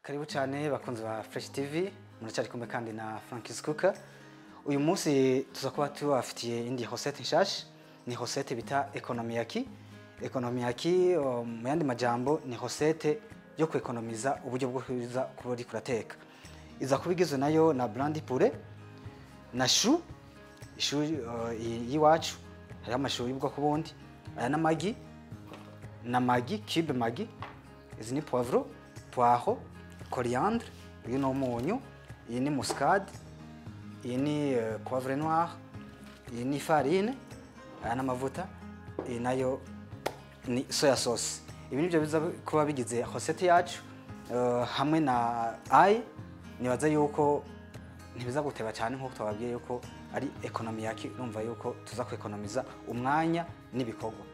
karibu cyane bakunzi ba Fresh TV muracyari kumwe kandi na Frankis Cooker uyu munsi tuza kuba tubafitiye indi recette nshasha ni recette bita economiyaki economiyaki um, mu yandi majambo ni recette yo kwekonomiza uburyo bwo kuza kuba uri kurateka iza kuba igizwe nayo na brandi pure na shu ishu uh, y'iwacu hariho amashu y'ubwoko bundi aya n'amagi na magi cube magi izi ni poivro poireau coriandre uyu ni umunyu iyi ni muscade iyi ni uh, poivre noir iyi ni farine aya n'amavuta iyi nayo ni soya sauce ibi nibyo biza kuba bigize recette yacu uh, hamwe na ayi nibaza yuko ntibiza guteba cyane nk'uko twababwiye yuko ari ekonomi yaki urumva yuko tuza kwekonomiza umwanya n'ibikorwa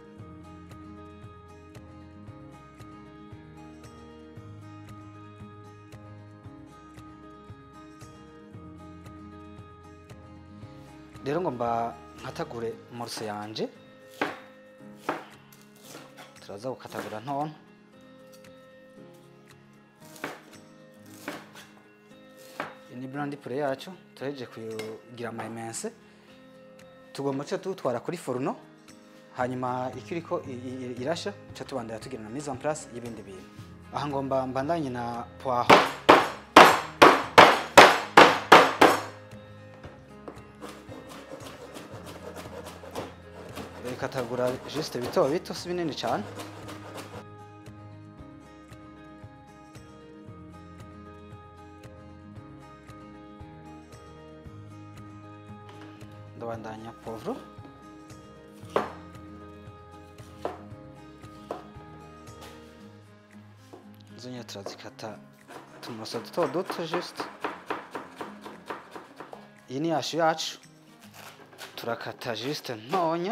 rero ngo mba nkatagure morse yanje turaza gukatagura ntonto iyi ni brandi pure yacu turaheje kugira ama emense tugomba cyo tutwara kuri foruno hanyuma ikiriko irasha cyo tubandanya tugira na mise en place y'ibindi bintu aha ngomba mbandanye na poaho bikatagura juste bito bito si binini cyane ndabandanya povro izo nyine turazikata tumuroso duto duto juste iyi ni yashu yacu turakata juste ntonya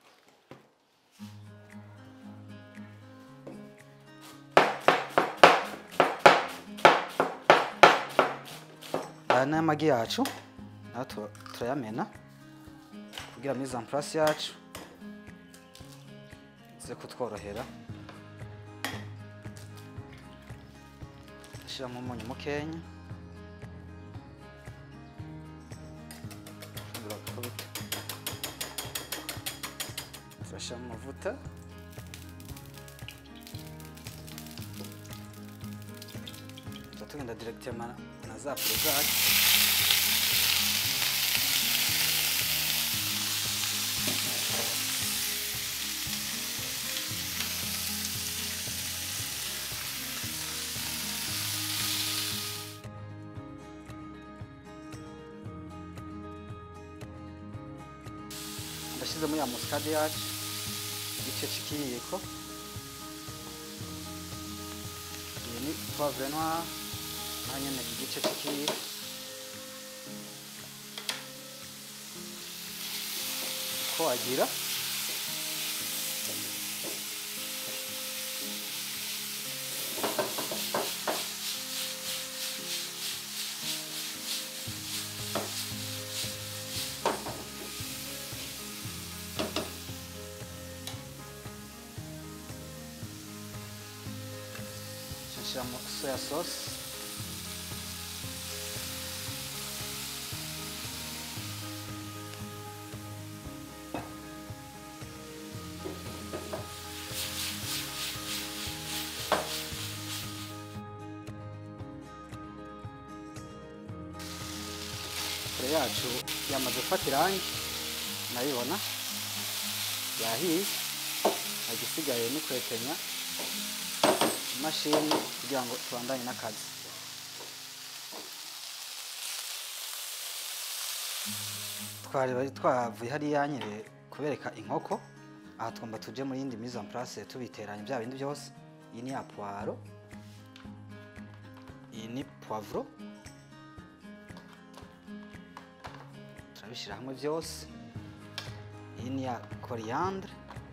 aya ni amagi yacu nayo turayamena kugira mise en place yacu ize kutworohera shyiramo umunyu mukenya turashyiramo amavuta tugenda directement na za pure zacu ndashyizemo ya musikade yacu igice cy'ikiyiko iyi ni poivre noir naho nyine igice cy'ikiyiko uko wagira nshyiramo soya sauce kure yacu yamaze gufata irangi nayibona yahiye agisigaye ni kwetenya imashini kugira ngo tubandanye n'akazi twari bari twavuye hariya nyine kubereka inkoko aha twumva tuje muri yindi mise en place tubiteranya bya bindi byose iyi ni ya puwaro iyi ni poivro turabishyira hamwe byose iyi ni ya coriandre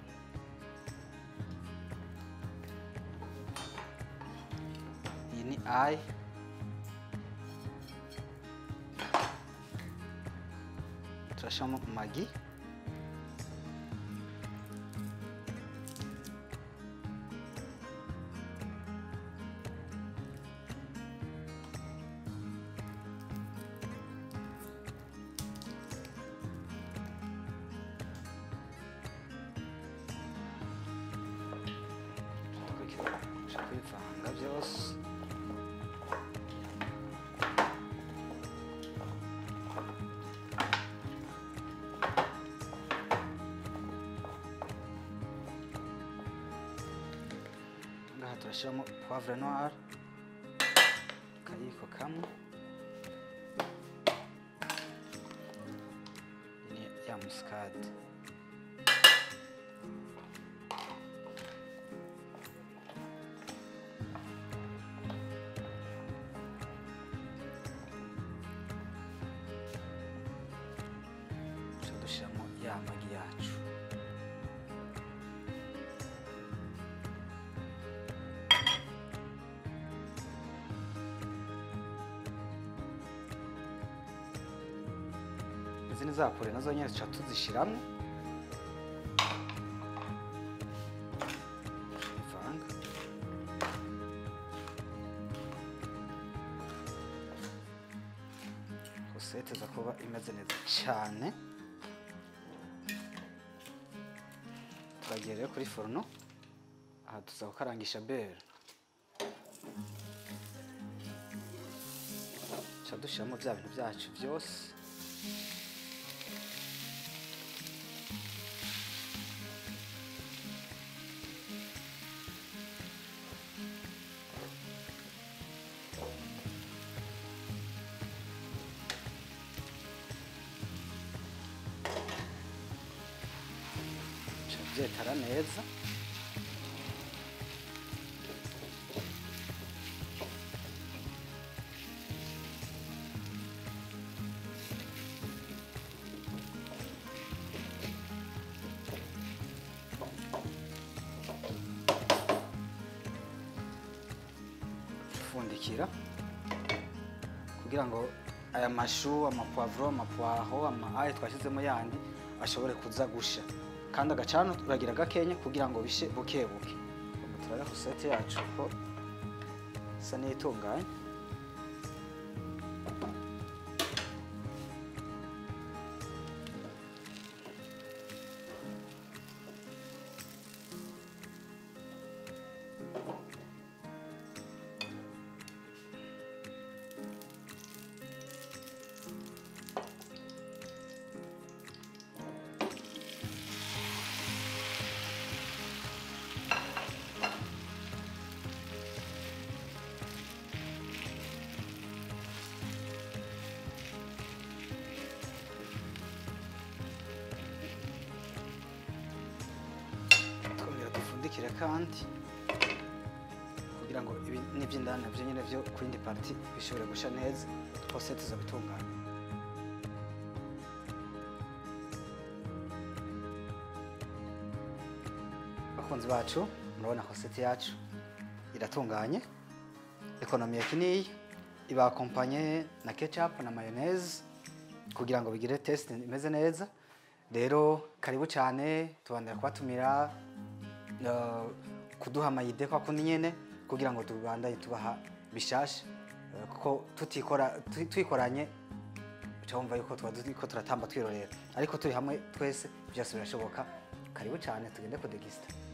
iyi ni ayi turashyiramo magi turashyiramo poivre noire akayiko kamwe ni ya musikade duca dushyiramo ya magi yacu izi ni za pure nazo nyine tuca tuzishyiramo ivanga rosete za kuba imeze neza cyane turagiye rero kuri foruno aha tuza gukarangisha bere tuca dushyiramo bya bintu byacu byose bica byetara neza ufundikira kugira ngo aya mashu amapwavuro amapwaho ama ayo twashyizemo yandi ashobore kuza gusha kandi agacano turagira gakenya kugira ngo bishe buke buke ubu turareba sosiyete yacu ko isa n'itunganye twongera dupfundikire kandi kugira ngo ibi n'iby'indani nabyo nyine byo ku yindi pariti bishobore gusha neza hose tuzabitunganya bakunzi bacu murabona hosete yacu iratunganye ekonomi ya kiniyi ibakompanye na ketchup na mayonnaise kugira ngo bigire test imeze neza rero karibu cyane tubandira kubatumira uh, kuduha amayide kwa kundi nyene kugira ngo tubandanye tubaha bishasha uh, kuko tutikora tu- twikoranye uca wumva yuko tuba turiko turatamba twirorera ariko turi hamwe twese byose birashoboka karibu cyane tugende kudegisita